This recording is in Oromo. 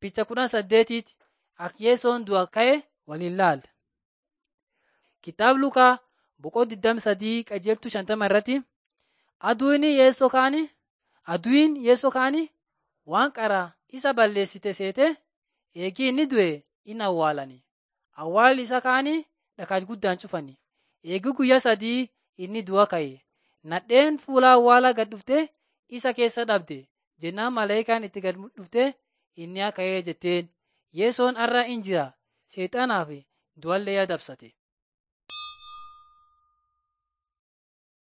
Picha kudhan saddeetiiti Akyeesoon du'a ka'e waliin laalla. Kitaaba Lukaa boqoo 23 qajeeltuu 50 irratti aduun yeessoo kaanii aduun yeessoo kaanii waan qaraa isa balleessite seete eegii inni du'e in awwaalani. Awwaalli isa kaanii dhakaa guddaan cufani. Eegii guyyaa sadii inni du'a ka'e. Nadheen fuula awwaalaa gad dhuftee isa keessa dhabde jennaan malaayikaan itti gad dhuftee inni ka'ee jetteen yeessoon har'a in jira seexanaa fi du'allee adabsate.